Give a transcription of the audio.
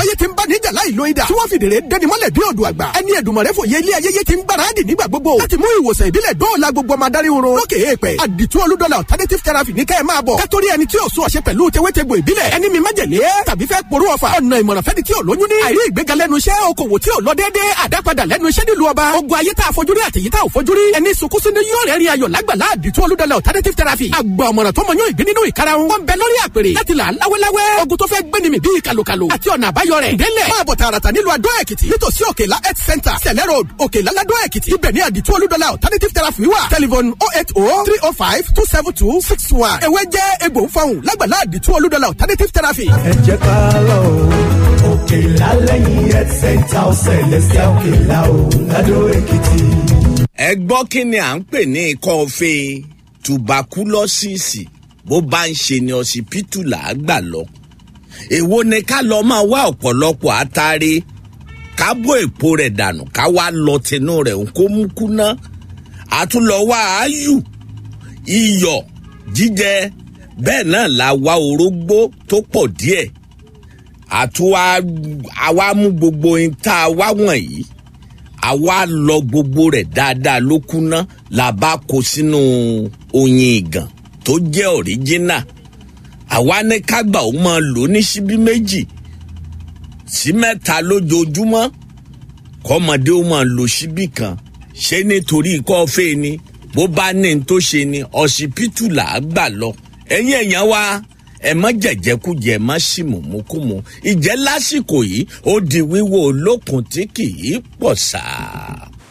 ayé ti ń bá níjà láì lo idà tí wọ́n fìdèrè dẹni mọ́lẹ̀ bí odò àgbà ẹni ẹ̀dùnmọ̀rẹ́ fòye ilé ayẹyẹ ti ń gbáradì nígbà gbogbo láti mú ìwòsàn ìbílẹ̀ dóòlà gbogbo ọmọ adarí oró lókè èèpẹ̀ àdìtú olúdọ́là alternative therapy ní kẹ́ ẹ̀ máa bọ̀ kátórí ẹni tí ò sún ọ̀ṣẹ́ pẹ̀lú tewétegbò ìbílẹ̀ ẹni mi májèlé tàbí fẹ́ porú ọ̀fà ọ̀nà ìmọ̀ràn fẹ́ni tí ò lóyún ní àìrí ìgbéga lẹ́nu iṣẹ́ okòwò tí ò lọ déédéé àdápadà lẹ́nu iṣẹ́ nílùú ọba ogun ayé tá a fojú rí àtẹ̀yí tá ò fojú rí ẹni sunkún sínú yóò rẹ̀ rí ayọ̀ lágbàlá àdìtú olúdọ́là alternative therapy àgbà ọ̀mọ̀ràn tó mọ yóò ìgbín nínú ìkarahun wọn bẹ lórí àpèrè láti là láwéláwé ogun tó fẹ́ gbéni mi bíi kàlùkàlù àti ọ̀nà àbáyọ rẹ̀ délẹ̀ máa bọ̀ tààràtà nílùú adó èkìtì nítòsí òkèlá health center sẹ̀lẹ̀ road òkèlá ládó èkìtì ibẹ̀ ní àdìtú olúdọ́là alternative therapy wà telephone oh eight oh three oh five two seven two six one ewé jẹ́ egbò ń fọhùn lágbàlá àdìtú olúdọ́là alternative therapy. ẹ jẹ́ ká lọ òkè lálẹ́yìn health center ọ̀sẹ̀ lẹ́sẹ̀ òkè la ò ládó èkìtì. ẹ gbọ́ kí ni à ń pè ní ikọ́ fe tubakulọ́sìsì bó bá ń ṣe ni ọsibítù là á gbà lọ èwo ni ká lọ máa wá ọ̀pọ̀lọpọ̀ àtàrí ká bó èpo rẹ̀ dànù ká wá lọ tinú rẹ̀ ń kó mú kúná àtúnlọ wá áyù iyọ̀ jíjẹ bẹ́ẹ̀ náà la wá orógbó tó pọ̀ díẹ̀ àtúwá àwa mú gbogbo ohun tá a wá wọ̀nyí àwa lọ gbogbo rẹ̀ dáadáa ló kúná la bá kó sínú oyin ìgàn tó jẹ́ ọ̀ríjínà àwa ní kágbà ó máa lò ní síbí méjì sí mẹ́ta lójoojúmọ́ kọ́mọdé ó máa lo síbí kan ṣé nítorí ikọ́ fẹ́ ni bó bá ní n tó ṣe ni ọsibítù là á gbà lọ ẹ̀yin èèyàn wa ẹ má jẹjẹkújẹ má sì mùmúkùmù ìjẹ́ lásìkò yìí ó di wíwò olókun tí kì í pọ̀ sáà.